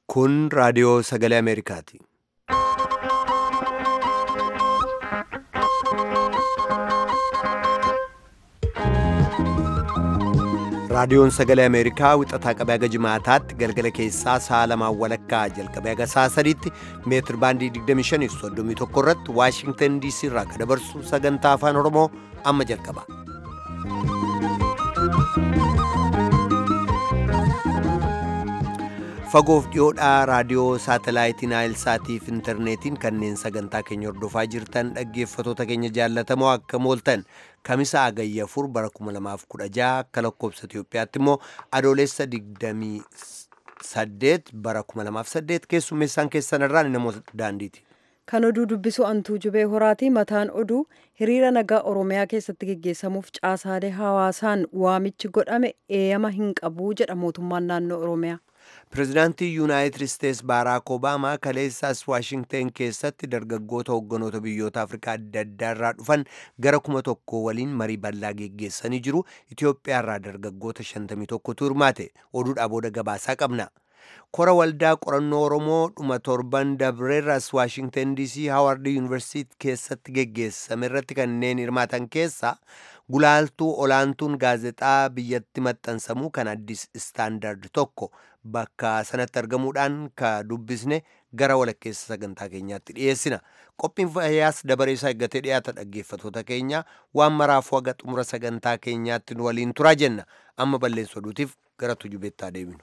Kun raadiyoo sagalee Ameerikaati. Raadiyoon sagalee Ameerikaa wixataa qabee haga jimaataatti galgala keessaa sa'a lamaan walakkaa jalqabee haga sa'a sadiitti meetir baandii 25 irratti Waashingtan DC irraa kan dabarsu sagantaa afaan Oromoo amma jalqaba. Fagoof dhiyoodhaa raadiyoo saatalaayitii Naayilsaatii fi intarneetiin kanneen sagantaa keenya hordofaa jirtan dhaggeeffatoota keenya jaallatamoo akka mooltan kamisa agayya afur bara 2016 akka lakkoobsa Itoophiyaatti immoo adoolessa 28 bara 2008 keessummeessaan keessan irraan namoota daandiiti. Kan oduu dubbisu antuu jubee horaati. Mataan oduu hiriira nagaa Oromiyaa keessatti geggeessamuuf caasaalee hawaasaan waamichi godhame eeyama hin qabu jedha mootummaan naannoo Oromiyaa. Pireezidaantii Yuunaayitid Isteets Baaraak Obaamaa kaleessaas Waashingten keessatti dargaggoota hogganoota biyyoota Afrikaa adda addaa irraa dhufan gara kuma tokko waliin marii bal'aa geggeessanii jiru. Itoophiyaa irraa dargaggoota 51tu hirmaate. Oduudhaa booda gabaasaa qabna. Kora waldaa qorannoo Oromoo dhuma torban dabreerras Waashingten DC Hawaard Yuunivarsiitii keessatti geggeessame irratti kanneen hirmaatan keessaa gulaaltuu olaantuun gaazexaa biyyatti maxxansamuu kan addis istaandard tokko bakka sanatti argamuudhaan ka dubbisne gara walakkeessa sagantaa keenyaatti dhiyeessina. Qophiin fayyaas dabareessaa eeggatee dhiyaata dhaggeeffatoota keenya waan maraafuu haga xumura sagantaa keenyaatti nu waliin turaa jenna. Amma balleessa oduutiif gara tujubeettaa deebinu.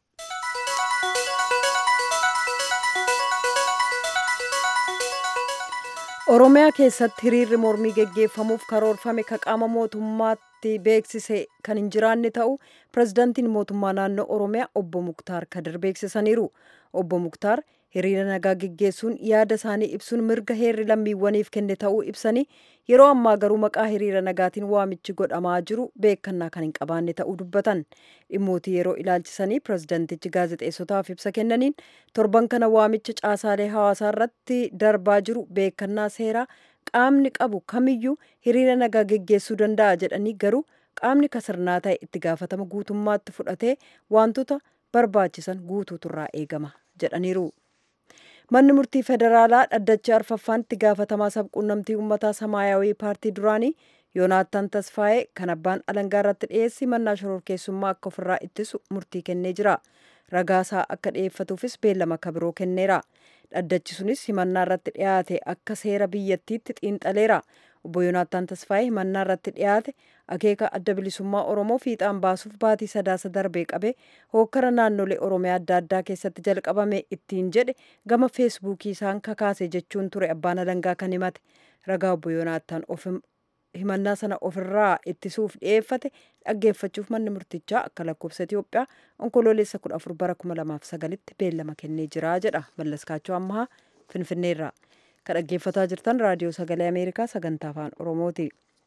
Oromiyaa keessatti hiriirri mormii geggeeffamuuf karoorfame ka qaama mootummaatti beeksise kan hin jiraanne ta'u pirezidaantiin mootummaa naannoo Oromiyaa obbo Muktaar Kadir beeksisaniiru. Obbo Muktaar hiriira nagaa geggeessuun yaada isaanii ibsuun mirga heerri lammiiwwaniif kenne ta'uu ibsanii yeroo ammaa garuu maqaa hiriira nagaatiin waamichi godhamaa jiru beekannaa kan hin qabaanne ta'uu dubbatan dhimmootii yeroo ilaalchisanii pirezidaantichi gaazexeessotaaf ibsa kennaniin torban kana waamicha caasaalee hawaasaa irratti darbaa jiru beekannaa seeraa qaamni qabu kamiyyuu hiriira nagaa geggeessuu danda'a jedhanii garuu qaamni kasirnaa ta'e itti gaafatama guutummaatti fudhatee wantoota barbaachisan guutuutu irraa eegama jedhaniiru. manni murtii federaalaa dhaddacha arfaffaan itti gaafatamaa sabquunnamtii uummataa samaayawii paartii duraanii yoonaattan tasfaa'ee kan abbaan alangaa irratti dhiyeessi mannaa shororkeessummaa akka ofirraa ittisu murtii kennee jira ragaasaa akka dhiyeeffatuufis beellama kabiroo kenneera dhaddachi sunis himannaa irratti dhiyaate akka seera biyyattiitti xiinxaleera obbo yoonaattan tasfaa'ee himannaa irratti dhiyaate akeeka adda bilisummaa oromoo fiixaan baasuuf baatii sadaasa darbee qabe hookkara naannolee oromiyaa adda addaa keessatti jalqabame ittiin jedhe gama feesbuukii isaan kakaase jechuun ture abbaan alangaa kan himate ragaa obbo yoonaattan himannaa sana ofirraa ittisuuf dhiyeeffate dhaggeeffachuuf manni murtichaa akka lakkoofsa Itoophiyaa onkoloolessa 14 bara 2009tti beellama kennee jira jedha mallaskaachoo ammaa finfinneerraa. kan dhaggeeffataa jirtan raadiyoo sagalee ameerikaa sagantaa afaan oromooti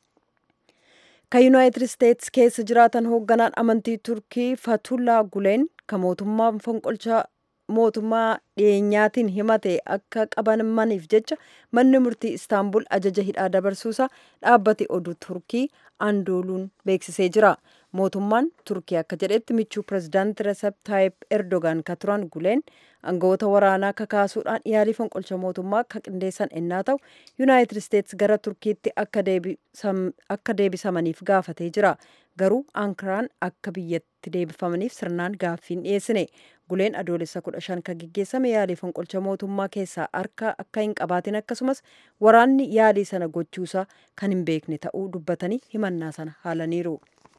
kan yuunaayitid isteets keessa jiraatan hoogganaan amantii turkii fatullaa guleen kan mootummaa fonqolchaa mootummaa dhiyeenyaatiin himate akka qabamaniif jecha manni murtii istaanbul ajaja hidhaa dabarsuusa dhaabbati oduu turkii andooluun beeksisee jira mootummaan turkii akka jedhetti michuu pirezidaanti resep taayip erdogan ka turan guleen aangawoota waraanaa kakaasuudhaan yaalii fonqolcha mootummaa ka qindeessan ennaa ta'u yuunaayitid isteets gara turkiitti akka deebisamaniif gaafatee jira garuu ankaraan akka biyyatti deebifamaniif sirnaan gaaffiin dhiyeessine guleen adoolessa kudha shan kan geggeessame yaalii fonqolcha mootummaa keessaa harka akka hin qabaatin akkasumas waraanni yaalii sana gochuusaa kan hin beekne ta'uu dubbatanii himannaa sana haalaniiru.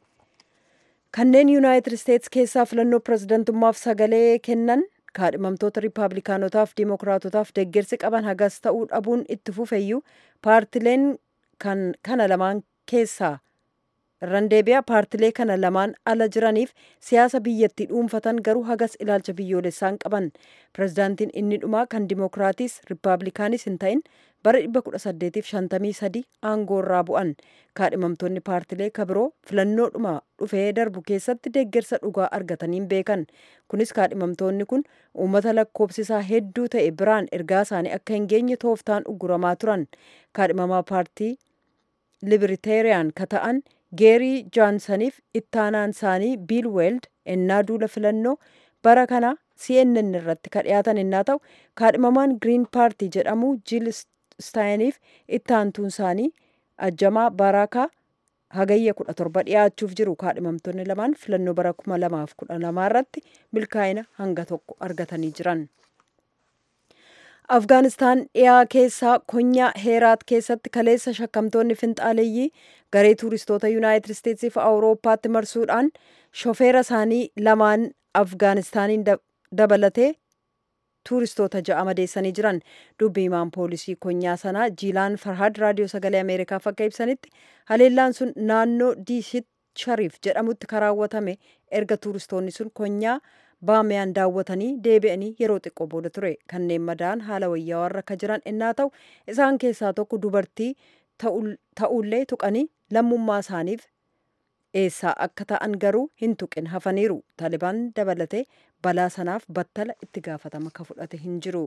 kanneen yuunaayitid isteets keessaa filannoo pirezidantummaaf sagalee kennan kaadhimamtoota riippaabilikaanotaaf diimokiraatotaaf deeggarsi qaban hagas ta'uu dhabuun itti fufeyyuu paartileen kana lamaan keessaa irran deebi'a paartilee kana lamaan ala jiraniif siyaasa biyyattii dhuunfatan garuu hagas ilaalcha biyyoolessaan qaban pirezidaantiin inni dhumaa kan diimokiraatiis riippaabilikaanis hin ta'in bara 1853 aangoo irraa bu'an kaadhimamtoonni paartilee kabiroo filannoodhuma dhufee darbu keessatti deeggarsa dhugaa argataniin beekan kunis kaadhimamtoonni kun uummata lakkoofsisaa hedduu ta'e biraan ergaa isaanii akka hin geenye tooftaan ugguramaa turan kaadhimamaa paartii libiriteeriyaan ka ta'an geerii jaansaniif ittaanaan isaanii biil weeld ennaa duula filannoo bara kana cnn irratti ka dhiyaatan innaa ta'u kaadhimamaan giriin paartii jedhamu jiil staayiniif itti aantuun isaanii ajjamaa baaraakaa hagayya kudha torba dhiyaachuuf jiru kaadhimamtoonni lamaan filannoo bara kuma lamaaf kudha lamaa irratti milkaa'ina hanga tokko argatanii jiran. afgaanistaan dhiyaa keessaa konyaa heeraat keessatti kaleessa shakkamtoonni finxaaleeyyii garee tuuristoota yuunaayitid isteetsii fi awurooppaatti marsuudhaan shofeera isaanii lamaan afgaanistaaniin dabalatee tuuristoota ja'a madeessanii jiran dubbi himaan poolisii konyaa sanaa jiilaan farhad raadiyoo sagalee ameerikaaf akka ibsanitti haleellaan sun naannoo diishit shariif jedhamutti karaawwatame erga tuuristoonni sun konyaa baamiyaan daawwatanii deebi'anii yeroo xiqqoo booda ture kanneen madaa'an haala wayyaawaa akka jiran innaa ta'u isaan keessaa tokko dubartii ta'ullee tuqanii lammummaa isaaniif eessaa akka ta'an garuu hin tuqin hafaniiru taalibaan dabalatee balaa sanaaf battala itti gaafatama ka fudhate hin jiru.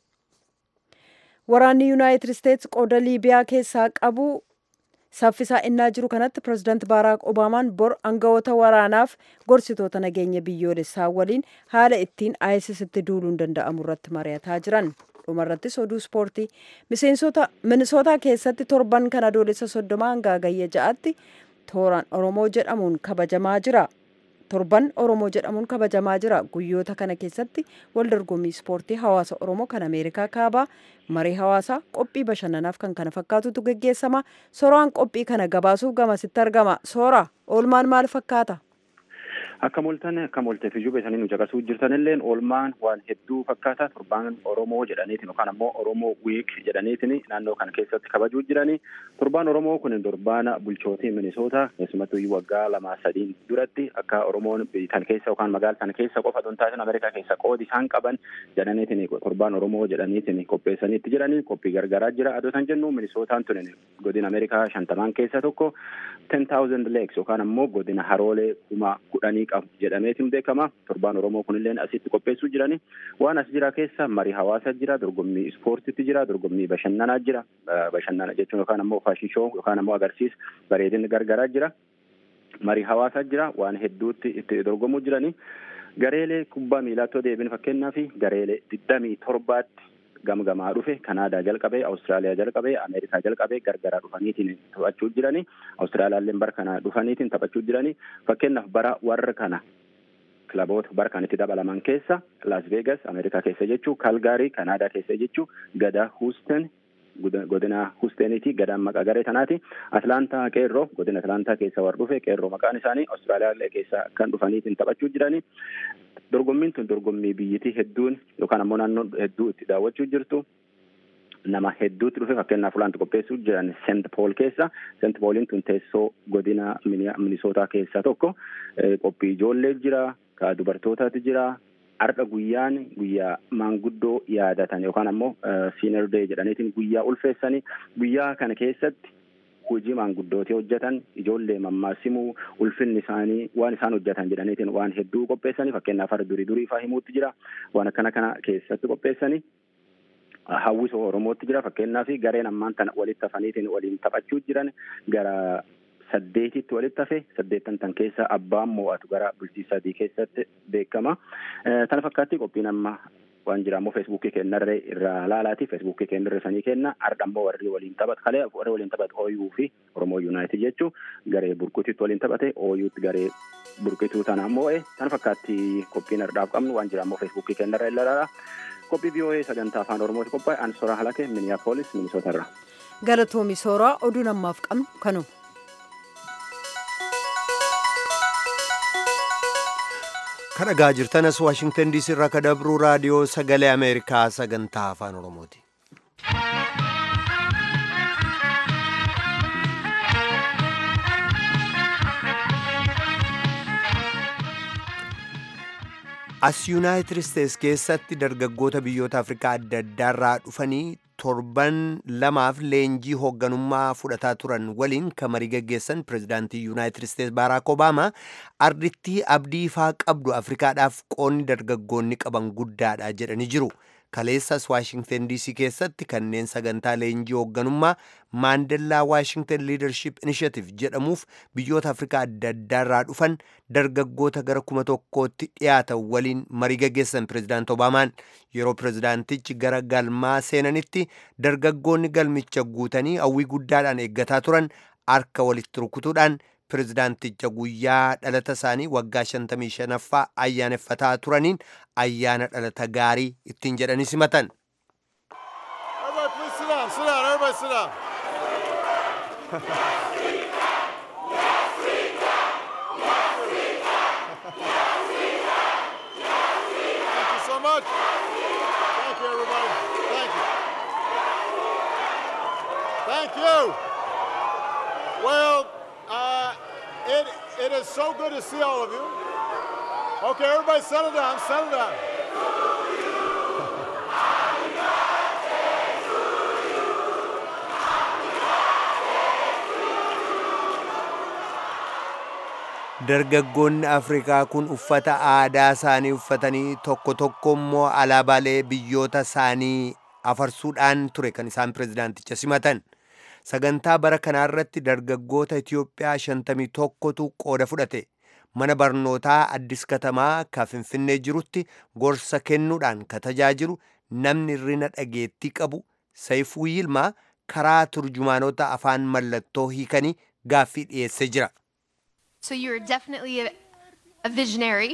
Waraanni Yuunaayitid Isteets qooda Liibiyaa keessaa qabu saffisaa innaa jiru kanatti pirezidaanti baaraak obaamaan bor aangawoota waraanaaf gorsitoota nageenya biyyoolessaa waliin haala ittiin aayisisitti duuluun danda'amu irratti mari'ataa jiran. dhumarrattis oduu ispoortii miseensota minisootaa keessatti torban kan adoolessa soddoma hanga hagayya ja'aatti tooraan oromoo jedhamuun kabajamaa jira. torban oromoo jedhamuun kabajamaa jira guyyoota kana keessatti wal dorgommii ispoortii hawaasa oromoo kan ameerikaa kaabaa marii hawaasaa qophii bashannanaaf kan kana fakkaatutu geggeessama sooraan qophii kana gabaasuuf gamasitti argama soora oolmaan maal fakkaata akka moltan akka molteef iyyuu beekanii nu caqasuu jirtanilleen oolmaan waan hedduu fakkaata torbaan oromoo jedhaniitiin yookaan ammoo oromoo wiik jedhaniitiin naannoo kana keessatti kabajuu jiranii torbaan oromoo kun torbaan bulchootii minisoota keessumattuu iyyuu waggaa lamaa sadiin duratti akka oromoon tan keessa yookaan magaala sana keessa qofa osoo hin taasisan ameerikaa keessa qoodi isaan qaban jedhaniitiin torbaan oromoo jedhaniitiin qopheessaniitti jiranii qophii gargaraa jira adoo san jennu minisootaan tun godina ameerikaa shantamaan keessa tokko ten thousand lakes yookaan ammoo godina haroolee kuma kudhanii qabu jedhameetiin beekama torbaan oromoo kunilleen asitti qopheessuu jirani waan as jira keessa marii hawaasa jira dorgommii ispoortiitti jira dorgommii bashannanaa jira bashannana jechuun yookaan ammoo faashin shoo yookaan ammoo agarsiis bareedinni gargaraa jira marii hawaasa jira waan hedduutti itti dorgomuu jirani gareelee kubbaa miilaatti deebin fakkeenyaaf gareelee digdamii torbaatti gamgamaa dhufe kanaadaa jalqabee awustiraaliyaa jalqabee ameerikaa jalqabee gargaraa dhufaniitiin taphachuu jiranii awustiraaliyaallee bara kana dhufaniitiin taphachuu jiranii fakkeenyaaf bara warra kana kilaboota bara kan itti dabalaman keessa las vegas ameerikaa keessa jechuu kalgaarii kanaadaa keessa jechuu gada huusten godina huusteniiti gadaan maqaa garee tanaati atlaantaa qeerroo godina atlaantaa keessa war dhufe qeerroo maqaan isaanii awustiraaliyaallee keessa kan dhufaniitiin taphachuu jiranii dorgommiin tun dorgommii biyyittii hedduun yookaan ammoo naannoo hedduu itti daawwachuu jirtu nama hedduutti dhufe fakkeenyaaf ulaanti qopheessuu jiran sent pool keessa sent pooliin tun teessoo godina minisootaa keessaa tokko qophii ijoollee jira ka dubartootaati jira har'a guyyaan guyyaa maanguddoo yaadatan yookaan ammoo siinar dee jedhaniitiin guyyaa ulfeessanii guyyaa kana keessatti hojii maanguddootii hojjetan ijoollee mammaasimuu ulfinni isaanii waan isaan hojjetan jedhaniitiin waan hedduu qopheessanii fakkeenyaaf har'a durii durii faa himuutti jira waan akkana kana keessatti qopheessanii hawwisoo oromootti jira fakkeenyaaf gareen ammaan tana walitti hafaniitiin waliin taphachuu jiran gara saddeetitti walitti hafe saddeettan tan keessa abbaan mo'atu gara bultii sadii keessatti beekama tana fakkaatti qophiin amma waan jira ammoo feesbuukii kennarree irraa laalaati feesbuukii kennarree sanii kenna har'a ammoo warri waliin taphatu kalee warri waliin taphatu ooyuu fi oromoo yuunaayitid jechuu garee burqutiitti waliin taphate ooyuutti garee burqituu tana moo'e tana fakkaatti qophiin har'aaf qabnu waan jira ammoo feesbuukii kennarree ilaala qophii biyyoee sagantaa afaan oromooti qophaa'e an soraa halake miniyaapolis minisootarra. galatoomi sooraa oduu namaaf qabnu kanuma. kan dhagaa jirtanas waashingtan diisii irraa ka dabruu raadiyoo sagalee ameerikaa sagantaa afaan oromooti. as yuunaayitid isteets keessatti dargaggoota biyyoota afrikaa adda addaarraa dhufanii torban lamaaf leenjii hoogganummaa fudhataa turan waliin kan marii gaggeessan pirezidaantii yuunaayitid isteets baaraak obaamaa ardittii abdii ifaa qabdu afrikaadhaaf qoonni dargaggoonni qaban guddaadha jedhanii jiru kaleessas waashingtan dc keessatti kanneen sagantaa leenjii hoogganummaa maandellaa waashingtan liidarship inishatiቭ jedhamuuf biyyoota afrikaa adda addaarraa dhufan dargaggoota gara kuma tokkootti dhiyaatan waliin marii gaggeessan pirezidaant obaamaan yeroo pirezidaantichi gara galmaa seenanitti dargaggoonni galmicha guutanii hawwii guddaadhaan eeggataa turan harka walitti rukutuudhaan pirezidaanticha guyyaa dhalata isaanii waggaa 55ffaa ayyaaneffataa turaniin ayyaana dhalata gaarii ittiin jedhanii simatan. Everybody, please sit down. Sit down. Everybody, sit down. Thank you so much. Thank you, everybody. Thank you. Thank you. Well, uh, it, it is so good to see all of you. Okay, everybody settle down, settle down. dargaggoonni afrikaa kun uffata aadaa isaanii uffatanii tokko tokko immoo alaabaalee biyyoota isaanii afarsuudhaan ture kan isaan pirezidaanticha simatan sagantaa bara kanaarratti dargaggoota itiyoophiyaa 51tu qooda fudhate mana barnootaa addis katamaa ka finfinnee jirutti gorsa kennuudhaan ka tajaajilu namni irrina dhageettii qabu sayfuu yilmaa karaa turjumaanota afaan mallattoo hiikanii gaaffii dhiyeessee jira So you're definitely a, a visionary.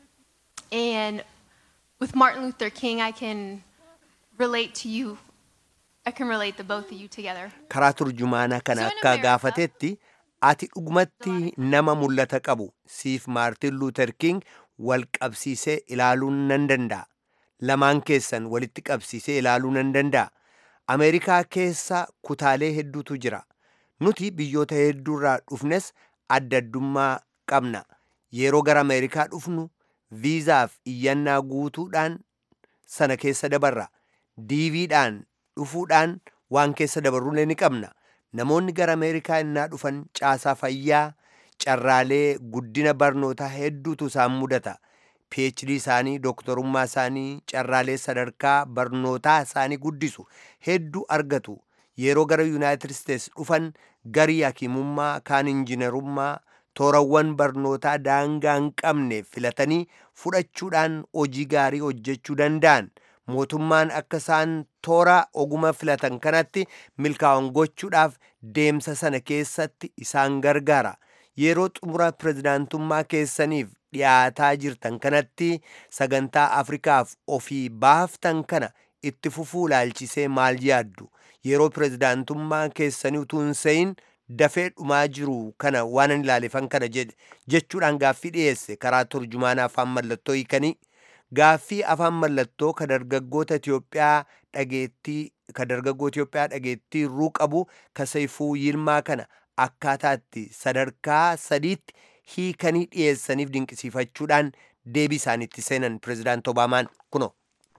And with Martin Luther King, I can relate to you. I can relate the both of you together. karaa turjumaanaa kana So in akka America- gaafatetti ati dhugumatti nama mul'ata qabu siif maartin luuter king wal qabsiisee ilaaluu nan danda'a lamaan keessan walitti qabsiisee ilaaluu nan danda'a ameerikaa keessa kutaalee hedduutu jira nuti biyyoota hedduurraa dhufnes adda addummaa qabna yeroo gara ameerikaa dhufnu viizaaf iyyannaa guutuudhaan sana keessa dabarra diiviidhaan dhufuudhaan waan keessa dabarruulee ni qabna namoonni gara ameerikaa innaa dhufan caasaa fayyaa carraalee guddina barnootaa hedduutu isaan mudata phd isaanii dooktorummaa isaanii carraalee sadarkaa barnootaa isaanii guddisu hedduu argatu yeroo gara yuunaayitid isteets dhufan garii hakimummaa kaan injiinarummaa toorawwan barnootaa daangaa hin qabne filatanii fudhachuudhaan hojii gaarii hojjechuu danda'an mootummaan akka isaan toora oguma filatan kanatti milkaa'an gochuudhaaf deemsa sana keessatti isaan gargaara yeroo xumura pirezidaantummaa keessaniif dhiyaataa jirtan kanatti sagantaa afrikaaf ofii baaftan kana itti fufuu ilaalchisee maal yaaddu yeroo pirezidaantummaa keessanii utuu hin se'in dafee dhumaa jiru kana waan ani ilaalefan kana jedhe jechuudhaan gaaffii dhiyeesse karaa turjumaana afaan mallattoo hiikanii gaaffii afaan mallattoo ka dargaggoota Itiyoophiyaa dhageettii ka dargaggoo Itiyoophiyaa dhageettii irruu qabu ka Sayfuu Yilmaa kana akkaataatti sadarkaa sadiitti hiikanii dhiyeessaniif dinqisiifachuudhaan deebii isaaniitti seenan pirezidaant Obaamaan kuno.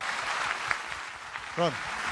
Run.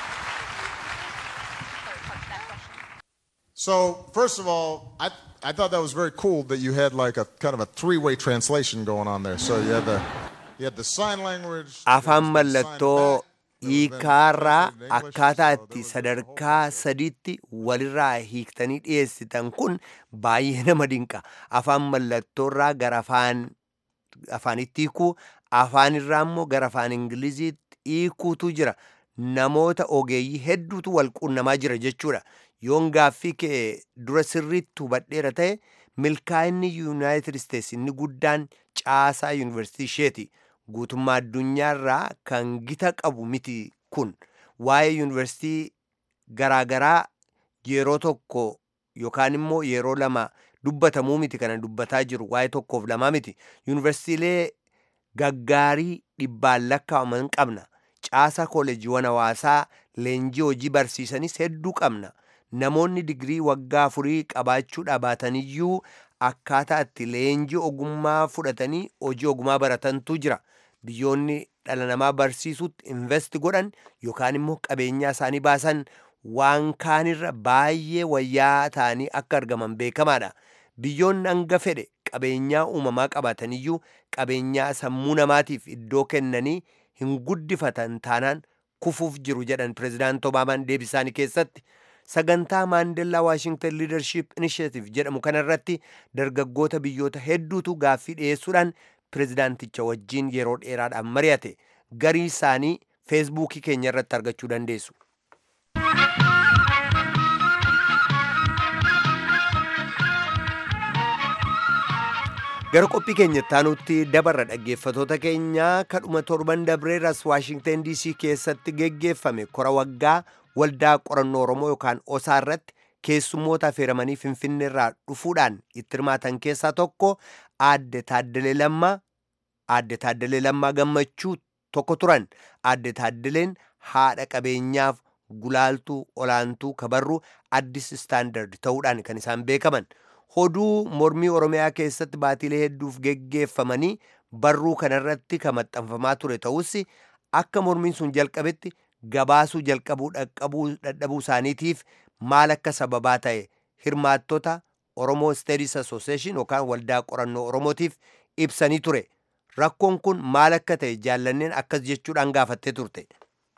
So, first of all, I, I thought that was very cool that you had like a kind of a three-way translation going on there. So you had the you had the sign language. afaan there was the sign mallattoo back, there was then hiikaarraa translated in English, akkaataa so itti there was a sadarkaa whole- sadiitti walirraa hiiktanii dhiyeessitan kun baay'ee nama dinqa afaan mallattoorraa gara afaan afaanitti hiikuu afaanirraa immoo gara afaan ingiliziitti hiikuutu jira namoota ogeeyyii hedduutu wal quunnamaa jira jechuudha yoon gaaffii kee dura sirriitti hubadheera ta'e milkaa'inni yuunaayitid isteets inni guddaan caasaa yuunivarsiitii isheeti guutummaa addunyaarraa kan gita qabu miti kun waa'ee yuunivarsiitii garaagaraa yeroo tokko yookaan immoo yeroo lama dubbatamuu miti kana dubbataa jiru waa'ee tokkoof lamaa miti yuunivarsiitiilee gaggaarii dhibbaan lakkaa'aman qabna caasaa kooleejiiwwan hawaasaa leenjii hojii barsiisanis hedduu qabna namoonni digirii waggaa afurii qabaachuudha baataniyyuu akkaataa itti leenjii ogummaa fudhatanii hojii ogummaa baratantu jira biyyoonni dhala namaa barsiisutti invest godhan yookaan immoo qabeenyaa isaanii baasan waan kaanirra baay'ee wayyaa ta'anii akka argaman beekamaadha biyyoonni hanga fedhe qabeenyaa uumamaa qabaataniyyuu qabeenyaa sammuu namaatiif iddoo kennanii hin guddifatan taanaan kufuuf jiru jedhan pireezidaant obaamaan deebisaanii keessatti sagantaa maandellaa waashingtan liidarship inisheetiv jedhamu kanarratti dargaggoota biyyoota hedduutu gaaffii dhiyeessuudhaan pireezidaanticha wajjiin yeroo dheeraadhaan mari'ate garii isaanii feesbuukii keenya irratti argachuu dandeessu. gara qophii keenya ittaanutti dabarra dhaggeeffatoota keenyaa kadhuma torban dabreeras waashingtan dc keessatti geggeeffame kora waggaa waldaa qorannoo oromoo yookaan osaa irratti keessummoota affeeramanii finfinneerraa dhufuudhaan itti hirmaatan keessaa tokko aadde taaddalee lammaa aadde taaddalee lammaa gammachuu tokko turan aadde taaddaleen haadha qabeenyaaf gulaaltuu olaantuu kabarruu addis istaandard ta'uudhaan kan isaan beekaman hoduu mormii oromiyaa keessatti baatiilee hedduuf geggeeffamanii barruu kanarratti kan maxxanfamaa ture ta'us akka mormiin sun jalqabetti gabaasuu jalqabuu dhaqqabuu dadhabuu isaaniitiif maal akka sababaa ta'e hirmaattota oromoo steedis association yookaan waldaa qorannoo oromootiif ibsanii ture rakkoon kun maal akka ta'e jaallanneen akkas jechuudhaan gaafattee turte.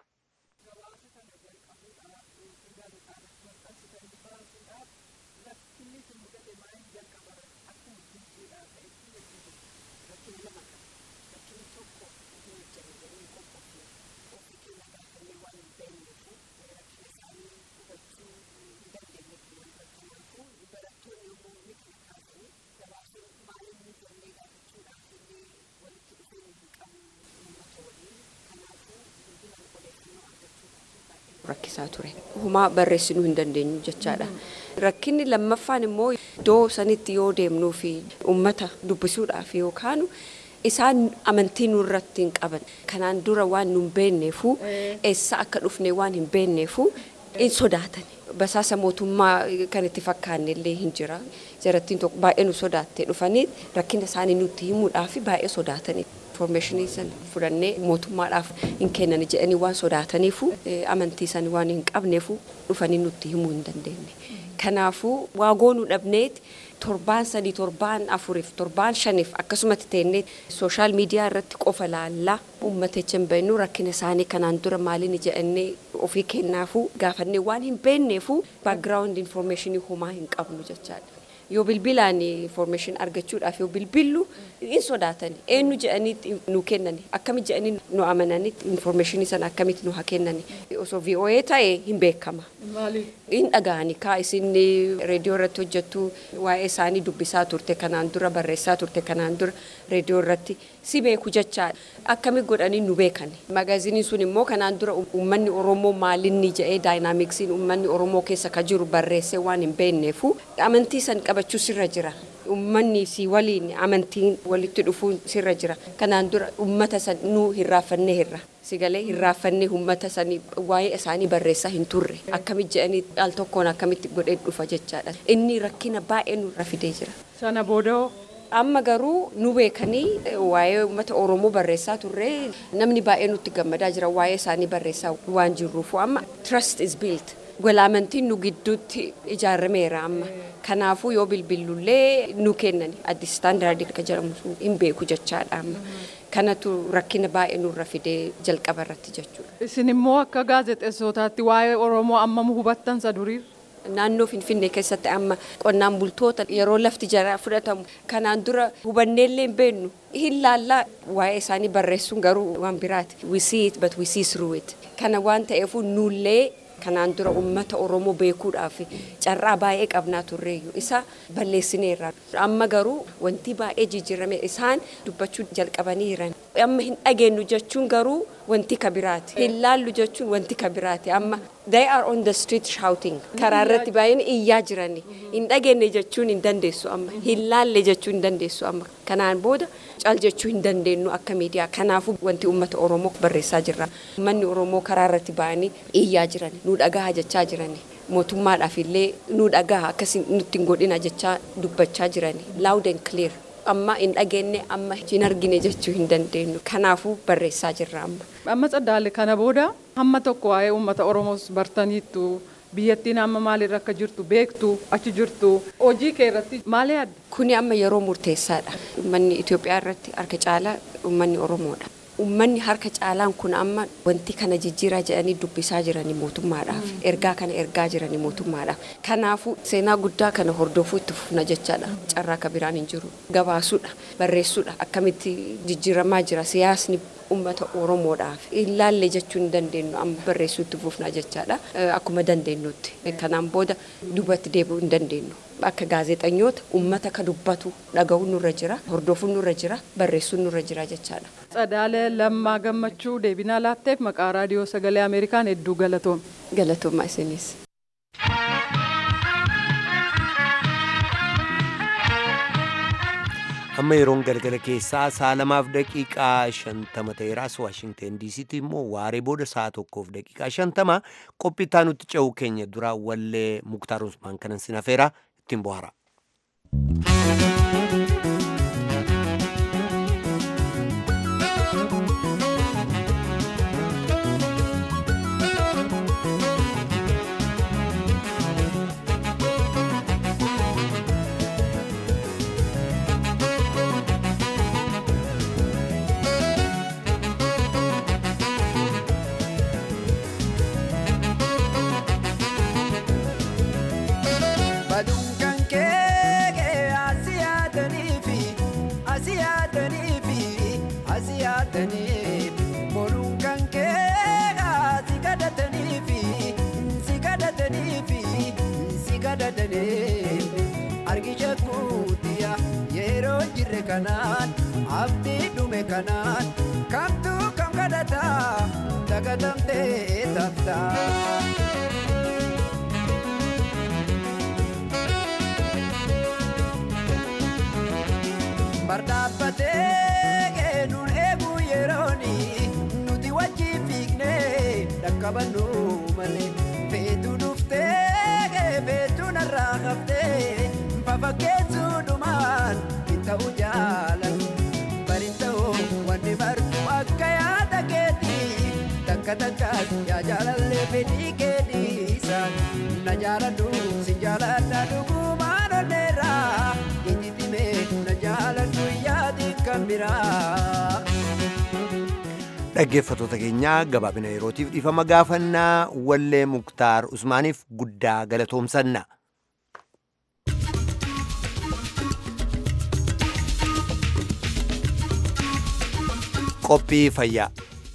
rakkisaa ture. Humaa barreessinuu hin dandeenyu jechaadha. Rakkinni lammaffaan immoo iddoo sanitti yoo deemnuu fi uummata dubbisuudhaaf yookaan isaan amantii nurratti hin qaban. Kanaan dura waan nu hin beekneefu eessa akka dhufne waan hin beekneefu hin sodaatan. Basaasa mootummaa kan itti fakkaanne illee hin jira. Jarattiin tokko baay'ee nu sodaattee dhufanii rakkina isaanii nutti himuudhaaf baay'ee sodaatanii. Informaashinii san fudhannee mootummaadhaaf hin kennan jedhanii waan sodaataniifu amantii san waan hin qabneefu dhufanii nutti himuu hin dandeenye. Kanaafuu waa goonuu dhabneet torbaan sadii torbaan afuriif torbaan shaniif akkasumatti teennee sooshaal miidiyaa irratti qofa laallaa uummata hin beeknu rakkina isaanii kanaan dura maaliin jedhannee ofii kennaafuu gaafannee waan hin beekneefu baakgiraawundi informaashinii homaa hin qabnu jechaadha. yoo bilbilaan information argachuudhaaf yoo bilbillu hin sodaatan eenyu jedhanii nu kennani akkamitti jedhanii nu amananii information sana akkamitti nu haa kennani osoo VOA ta'e hin beekama. Hin dhaga'ani kaa isin reediyoo irratti hojjettu waa'ee isaanii dubbisaa turte kanaan dura barreessaa turte kanaan dura reediyoo irratti si beeku jechaadha. Akkami godhanii nu beekani. Magaaziniin sun immoo kanaan dura uummanni Oromoo maalinni jedhee daayinaamiksiin uummanni Oromoo keessa ka jiru barreessee waan hin beekneefu amantii san qabachuu sirra jira. Uummanni si waliin amantiin walitti dhufuun sirra jira. Kanaan dura uummata san nu hirraafannee hirra. Sigalee hirraafannee uummata sanii waa'ee isaanii barreessaa hin turre. Akkamitti jedhanii al tokkoon akkamitti godhee dhufa jechaadha. Inni rakkina baay'ee nurra fidee jira. Sana booda amma garuu nu beekanii waa'ee uummata Oromoo barreessaa turre namni baay'ee nutti gammadaa jira waa'ee isaanii barreessaa waan jirruufu amma trust is built. Walaamantiin nu gidduutti ijaarameera amma. Kanaafuu yoo bilbillullee nu kennan addi istaandaardii akka jedhamu hin beeku jechaadha amma. Kanatu rakkina baay'ee nurra fidee jalqaba irratti jechuudha. Isin immoo akka gaazexeessootaatti waa'ee Oromoo ammam hubattan isa durii? Naannoo Finfinnee keessatti amma qonnaan bultoota yeroo lafti jara fudhatamu kanaan dura hubanneellee hin beeknu hin laallaa waa'ee isaanii barreessuun garuu waan biraati. We see it but we see through it. Kana waan ta'eefu nullee kanaan dura uummata Oromoo beekuudhaaf carraa baay'ee qabnaa turreeyyu isa balleessineerra. Amma garuu wanti baay'ee jijjiirame isaan dubbachuu jalqabanii jiran. Amma hin dhageenyu jechuun garuu wanti ka biraati. Hin laallu jechuun wanti ka biraati. Amma they are on the street shouting. Karaa irratti baay'een iyyaa jirani. Hin dhageenye jechuun hin dandeessu amma. Hin laalle jechuun hin dandeessu amma. Kanaan booda cal jechuu hin dandeenyu akka miidiyaa. Kanaafuu wanti uummata Oromoo barreessaa jirra. Uummanni Oromoo karaa irratti ba'anii iyyaa jirani. Nu dhagaha jechaa jirani. Mootummaadhaaf illee nu dhagaha akkasii nutti hin godhina jechaa dubbachaa jirani. Loud and clear. amma hin dhageenye amma hin argine jechuu hin dandeenyu kanaafuu barreessaa jirra amma. Amma Tsaddaalee kana booda hamma tokko waa'ee uummata Oromoos bartaniittu biyyattiin amma maalirra akka jirtu beektu achi jirtu hojii kee irratti maal yaadda? Kuni amma yeroo murteessaadha. Uummanni Itoophiyaa irratti harka caalaa uummanni Oromoodha. Uummanni harka caalaan kun amma wanti kana jijjiiraa jedhanii dubbisaa jiranii mootummaadhaaf. Ergaa kana ergaa jiranii mootummaadhaaf. Kanaafuu seenaa guddaa kana hordofuu itti fufna jechaadha. Carraa akka biraan hin jiru. Gabaasuudha, barreessuudha. Akkamitti jijjiiramaa jira siyaasni uummata Oromoodhaaf. Ilaalle jechuu hin dandeenyu amma barreessuu itti fufna jechaadha. Akkuma dandeenyutti. Kanaan booda duubatti deebi'uu hin dandeenyu. Akka gaazexeessitoota uummata ka dubbatu dhaga'uun nurra jira, hordofuun nurra jira, barreessuun nurra jira jechaadha. Tsadaala Lammaa Gammachuu deebinaa laatteef maqaa raadiyoo sagalee Ameerikaan hedduu galatoom. Galatoomaa isinis. amma yeroon galgala keessaa sa'a lamaaf daqiiqaa shantama ta'eeraas waashingten diisiitti immoo waaree booda sa'a tokkoof daqiiqaa shantama qophii itti nutti ce'uu keenya dura wallee muktaar usmaan kanan sin hafeera ittiin bohaara. Baduukan kee asiyaatanii fi asiyaatanii fi asiyaatanii boruukan kee si kadhatanii fi si kadhatanii fi si kadhatanii argisha kuutiya yeroo jirre kanaan abdii dhume kanaan kamtu kam kadhata dagatamtee taftaa. Bardaabatee nuun eeguu yerooni nuti wajjin fiignee dhaqqabannu malee feetu dhuftee feetu narraa haftee fafakkeessuu dhumaan hin ta'u jaalatu bari ta'u wanni bartu akka yaada keetii takka takkaas yaa jaalallee fedhii keetiisa na jaaladhu si jaaladha dhugumaan onneerraa itti dhimee na jaaladhu yaadi kan biraa. dhaggeeffatoota keenyaa gabaabina yerootiif dhiifama gaafannaa wallee muktaar usmaaniif guddaa galatoomsanna. qophii fayyaa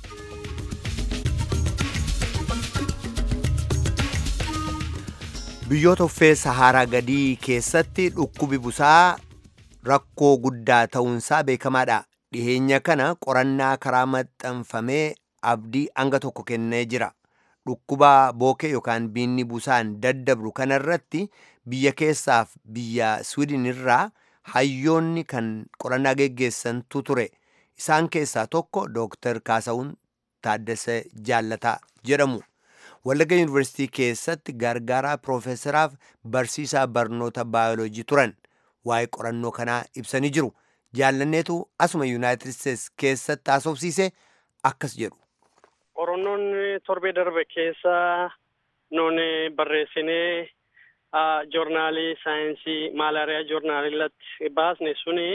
biyyoota uffee saharaa gadii keessatti dhukkubi busaa rakkoo guddaa ta'uunsaa beekamaadha dhiheenya kana qorannaa karaa maxxanfamee abdii hanga tokko kennee jira dhukkuba bookee yookaan biinni busaan daddabru kanarratti biyya keessaaf biyya swidin irraa hayyoonni kan qorannaa geggeessantu ture isaan keessaa tokko dooktar kaasawun taaddasee jaallataa jedhamu wallagga yuunivarsiitii keessatti gargaaraa piroofeesaraaf barsiisaa barnoota baayoloojii turan waa'ee qorannoo kanaa ibsanii jiru jaallanneetu asuma yuunaayitid isteets keessatti haasofsiise akkas jedhu. qorannoon torbee darbe keessa nuun barreessinee joornaalii saayinsii maalaariyaa joornaaliirratti baasne suni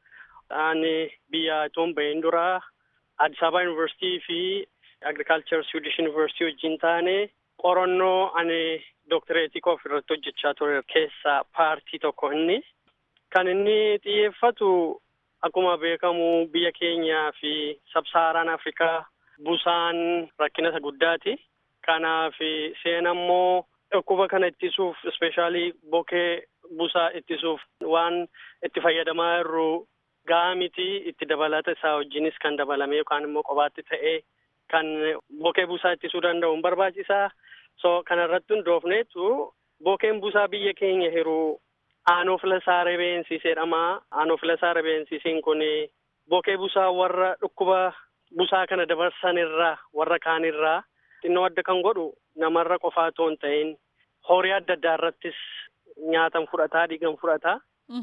ani biyya itoon bahin dura Addis Ababa Yuunivarsiitii fi Agriculture Swedish University wajjin taane qorannoo ani dooktareetii koo irratti hojjechaa ture keessaa paartii tokko inni kan inni xiyyeeffatu akkuma beekamu biyya keenyaa fi sabsaaraan Afrikaa busaan rakkina isa guddaati. Kanaaf seen ammoo dhukkuba kana ittisuuf ispeeshaalii bokee busaa ittisuuf waan itti fayyadamaa jirru gahaa miti itti dabalata isaa wajjinis kan dabalame yookaan immoo qobaatti ta'ee kan bokee busaa ittisuu danda'u hin barbaachisaa. So kanarratti hundoofneetu bokeen busaa biyya keenya hiru aanoofilasaa ribeensis jedhama. Aanoofilasaa ribeensisiin kun bokee busaa warra dhukkuba busaa kana dabarsan irraa warra kaan irraa xinnoo adda kan godhu namarra qofaa otoo hin ta'in horii adda addaa irrattis nyaatan fudhataa dhiigan fudhataa.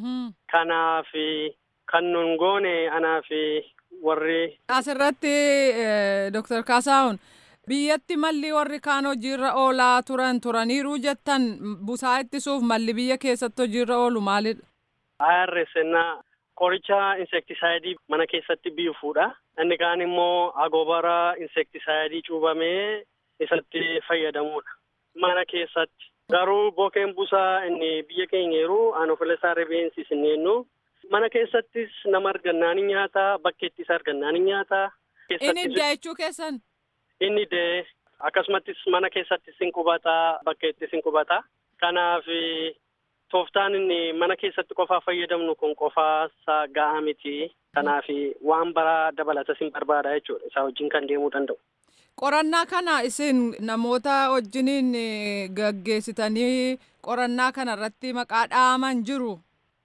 Kanaaf kan nun goone anaaf warri. Asirratti Dooktar Kaasaahun biyyatti malli warri kaan hojiirra oolaa turan turaniiru jettan busaa ittisuuf malli biyya keessatti hojiirra oolu maalidha? IRS qoricha insektisaayidii mana keessatti biifuudha. Inni kaan immoo agobara insektisaayidii cuubamee isatti fayyadamuudha. Mana keessatti. Garuu bokeen busaa inni biyya keenya yeroo anofelesaa rifeensis hin eenyu. Mana keessattis nama argannaan ni nyaata, bakkeettis argannaan ni nyaata. Inni iddaa jechuu keessan? Inni dee akkasumattis mana keessattis hin qubata, bakkeettis hin qubata. Kanaaf tooftaan inni mana keessatti qofaa fayyadamnu kun qofaa isaa gahaa miti. Kanaaf waan biraa dabalatas hin barbaada jechuudha. Isaa wajjin kan deemuu danda'u. Qorannaa kana isin namoota wajjiniin gaggeessitanii qorannaa kana irratti maqaa dhaaman jiru.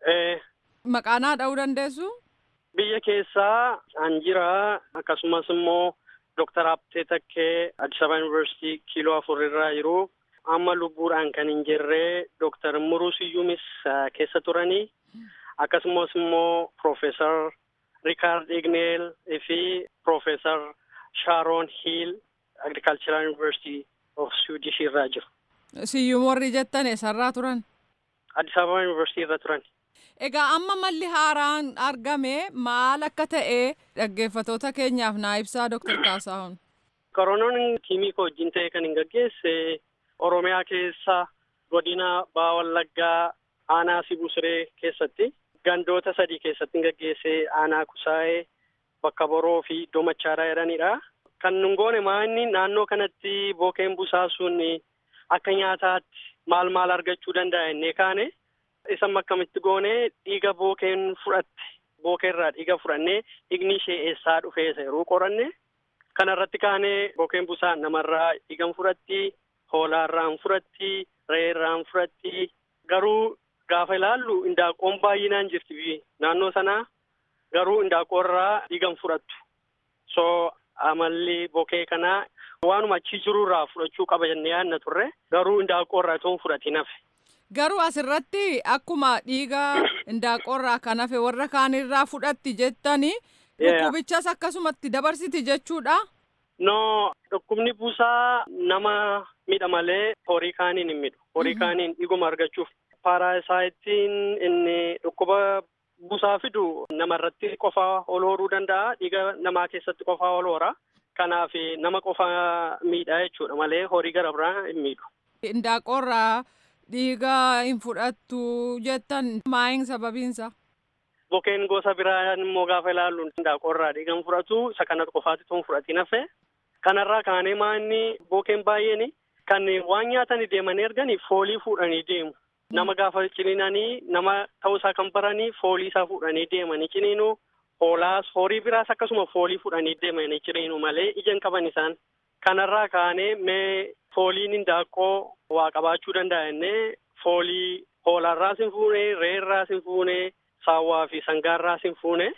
Maqaa naa dha'uu dandeessu? Biyya keessaa an jira akkasumas immoo Dooktar Abtee Takkee Addis Ababa Yuunivarsiitii kiiloo afur irraa jiru. Amma lubbuudhaan kan hin jirre Dooktar Muruu Siyyuumis keessa turanii akkasumas immoo Piroofeesar Rikaard Igneel fi Piroofeesar Shaaroon Hiil Agricultural University of Swedish irraa jiru. Siyyuum warri jettan eessarraa turan? Addis Ababa University irra turan. Egaa amma malli haaraan argame maal akka ta'e dhaggeeffatoota keenyaaf naa ibsaa Dr. Kaasaahun. Koronoon tiimii koo wajjin ta'e kan hin gaggeesse Oromiyaa keessa godina Baha Wallaggaa aanaa Sibusiree keessatti gandoota sadii keessatti hin gaggeesse aanaa Kusaayee bakka Boroo fi Iddoo Machaaraa jedhanidha. Kan nun goone maanni naannoo kanatti bokeen busaa sun akka nyaataatti maal maal argachuu danda'a jennee kaane isa akkamitti goone dhiiga bookeen fudhatte bookeerraa dhiiga fudhannee dhiigni ishee eessaa dhufee isa yeroo qoranne kanarratti kaanee bookeen busaa namarraa dhiigan fudhatti hoolaarraan fudhatti re'eerraan fudhatti garuu gaafa ilaallu indaaqqoon baay'inaan jirti naannoo sanaa garuu indaaqqoorraa dhiigan fudhattu so amalli bokee kanaa waanuma achi jirurraa fudhachuu qaba jennee yaadna turre garuu indaaqqoorraa itoo hin fudhatiin hafe. Garuu asirratti akkuma dhiiga indaaqqoorraa kan hafe warra kaanirraa fudhatti jettanii dhukkubichas akkasumatti dabarsiti jechuudha. No dhukkubni busaa nama miidha malee horii kaaniin hin miidhu. Horii kaaniin dhiiguma argachuuf. Paaraasaayittiin inni dhukkuba busaa fidu namarratti qofaa ol horuu danda'a. Dhiiga namaa keessatti qofaa ol hora. Kanaaf nama qofaa miidha jechuudha malee horii gara biraa hin miidhu. Indaaqqoorraa dhiiga hin fudhattu jettan maayin sababiinsa? Bokeen gosa biraa immoo gaafa ilaallu indaaqqoorraa dhiiga hin fudhatu isa kana qofaatti tun fudhatiin hafe. Kanarraa kaanee maanni bokeen baay'een kan waan nyaatanii deemanii arganii foolii fuudhanii deemu. Nama gaafa ciniinanii nama ta'uusaa kan baranii foolii isaa fuudhanii deemanii ciniinu hoolaas horii biraas akkasuma foolii fuudhanii deemanii ciniinu malee ija hin qaban isaan. Kanarraa kaanee mee fooliin indaaqqoo waa qabaachuu danda'a jennee foolii hoolaarraas hin fuune re'eerraas hin fuune saawwaa fi sangaarraas hin fuune.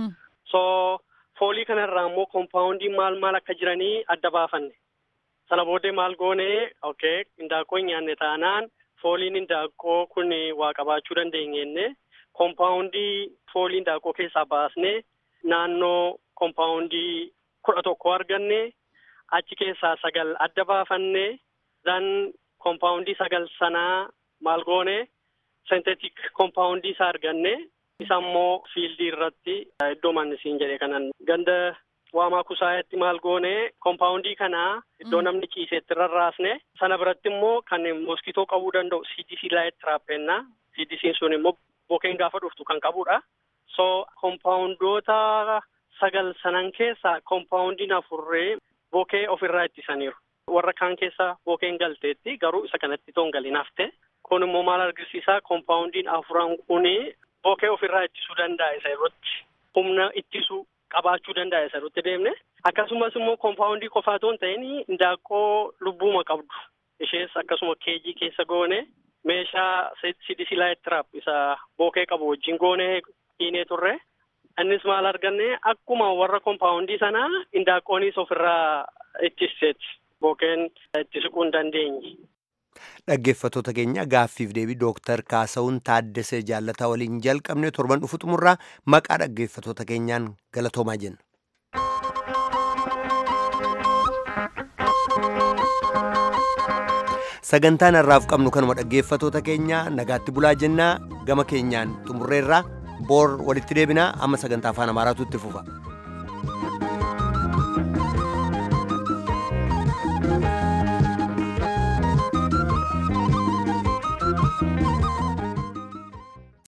So foolii kanarraa immoo koompaawundii maal maal akka jiranii adda baafanne. Sana booddee maal goone okay indaaqqoo hin nyaanne taanaan fooliin indaaqqoo kun waa qabaachuu dandeenye koompaawundii foolii indaaqqoo keessaa baasnee naannoo koompaawundii kudha tokko arganne achi keessaa sagal adda baafanne dan koompaawundii sagal sanaa maal goone sentetik koompaawundii isaa arganne isa immoo fiildii irratti iddoo mannisiin jedhe kanan ganda waamaa kusaayetti maal goone koompaawundii kanaa iddoo namni ciiseetti rarraasne sana biratti immoo kan moskitoo qabuu danda'u CDC laayit tiraappeennaa CDC'n sun immoo bokeen gaafa dhuftu kan qabudha. So koompaawundoota sagal sanan keessaa koompaawundiin afurree bokee ofirraa ittisaniiru. Warra kaan keessa bokeen galteetti garuu isa kanatti toon galin hafte. Kun immoo maal agarsiisaa koompaawundiin afuran kuni bokee ofirraa ittisuu danda'a isa irratti humna ittisuu qabaachuu danda'a isa irratti deemne. Akkasumas immoo koompaawundii qofaa toon ta'in indaaqqoo lubbuuma qabdu. Ishees akkasuma keejii keessa goone meeshaa CDC laayit tiraap isa bokee qabu wajjin goone dhiinee turre. Innis maal arganne akkuma warra koompaawundii sanaa indaaqqoonis ofirraa ittiseeti. Bokeen itti siquu hin dandeenye. Dhaggeeffattoota keenya gaaffiif deebii Dooktar Kaasawun Taaddasee Jaallataa waliin jalqabne torban dhufu xumurraa maqaa dhaggeeffattoota keenyaan galatoomaa jenna. Sagantaan har'aaf qabnu kanuma dhaggeeffattoota keenya nagaatti bulaa jennaa gama keenyaan xumurreerraa boor walitti deebinaa amma sagantaa afaan amaaraatu itti fufa.